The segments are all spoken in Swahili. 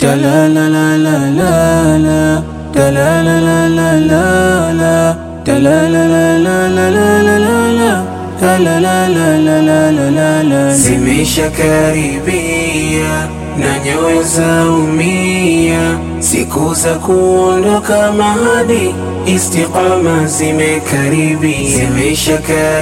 Talalalalala, talalalalala, talalalalala, talalalalala. Zimesha karibia na nyoyo za umia, siku za kuondoka mahadi, istiqama zimekaribia. Zimesha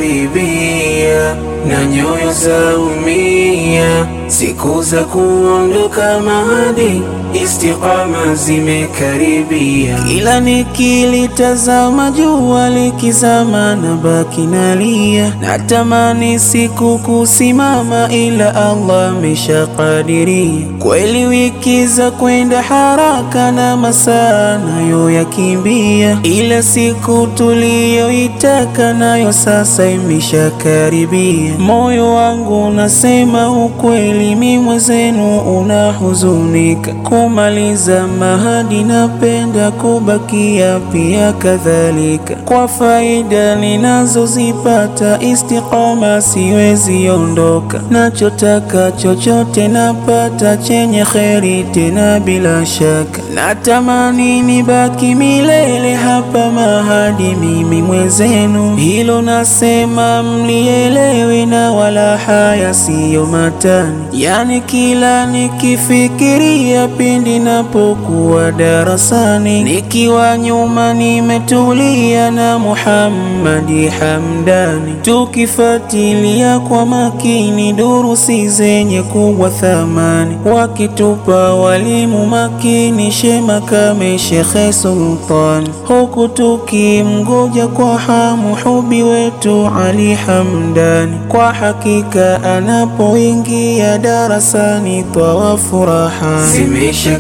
karibia na nyoyo za umia, siku za kuondoka mahadi, istiqama zimekaribia. Kila nikilitazama jua likizama na baki nalia, natamani siku kusimama, ila Allah ameshakadiria. Kweli wiki za kwenda haraka na masaa nayo yakimbia, ila siku tuliyoitaka nayo sasa imeshakaribia. Moyo wangu unasema ukweli, mi mwenzenu unahuzunika kumaliza mahadi, napenda kubakia pia kadhalika. Kwa faida ninazozipata istiqama, siwezi ondoka, nachotaka chochote napata, chenye kheri tena bila shaka. Natamani nibaki milele hapa mahadi, mimi mwenzenu, hilo nasema mlielewe, na wala haya siyo matani, yani kila nikifikiria pindi napokuwa darasani, nikiwa nyuma nimetulia na Muhammadi Hamdani, tukifuatilia kwa makini durusi zenye kubwa thamani, wakitupa walimu makini, Shema Kame Shekhe Sultan, huku tukimgoja kwa hamu hubi wetu Ali Hamdani. Kwa hakika anapoingia darasani twawa furaha Zimesha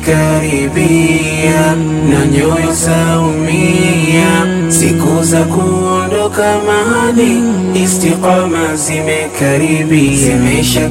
karibia na nyoyo za umia, siku za kuondoka mahadi, istiqama zimekaribia. Zimesha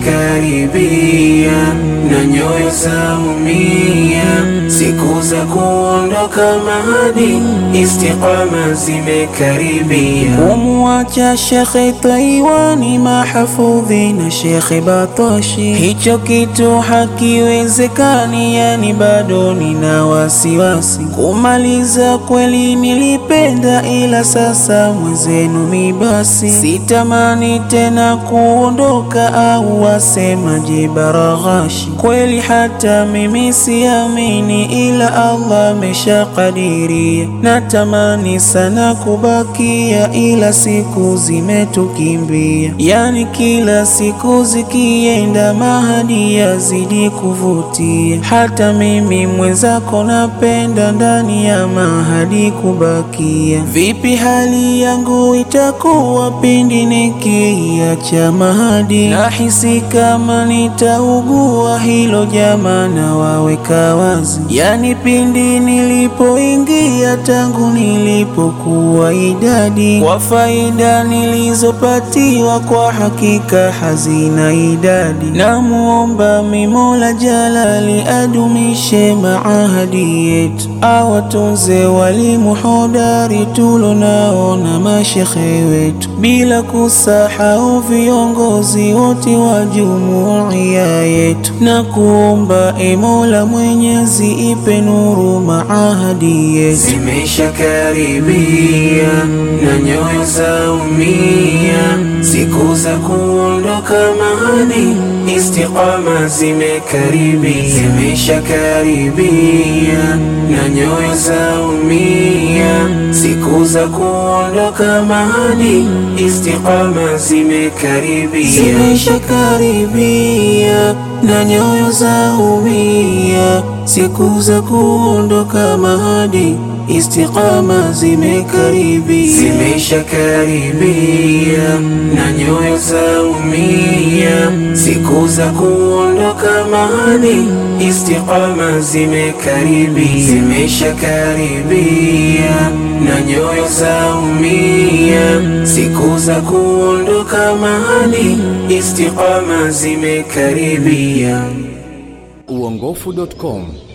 karibia na nyoyo za umia, siku za kuondoka mahadi, istiqama zimekaribia. Kumwacha Shekhe Taiwani mahafudhi na Shekhe Batoshi, hicho kitu hakiwezekani, yani bado nina wasiwasi. Kumaliza kweli nilipenda, ila sasa mwenzenu mi basi sitamani tena kuondoka, au wasemaje Baraghashi? Kweli hata mimi siamini, ila Allah ameshakadiria. Natamani sana kubakia, ila siku zimetukimbia, yani kila siku zikienda mahadi yazidi kuvutia. Hata mimi mwenzako napenda ndani ya mahadi kubakia. Vipi hali yangu itakuwa pindi nikiacha mahadi? Nahisi kama nitaugua, hilo jama na waweka wazi, yani pindi nilipoingia tangu nilipokuwa idadi, kwa faida nilizopatiwa kwa hakika hazina idadi. Namuomba Mola Jalali adumishe maahadi yetu, awatunze walimu hodari tulonao na mashekhe wetu, bila kusahau viongozi wote wa jumuiya yetu, na kuomba e Mola Mwenyezi ipe nuru maahadi yetu. Zimesha karibia na nyoyo za umia, siku za kuondoka mahadi, istiqama zimekaribia. Zimesha karibia na nyoyo za umia, siku za kuondoka mahadi, istiqama zimekaribia. Zimesha karibia na nyoyo za umia, siku za kuondoka mahadi, istiqama zimekaribia. Zimesha karibia na nyoyo za umia, siku za kuondoka mahadi, istiqama zimekaribia. Zimesha karibia na nyoyo za umia, siku za kuondoka mahadi, istiqama zimekaribia. uongofu.com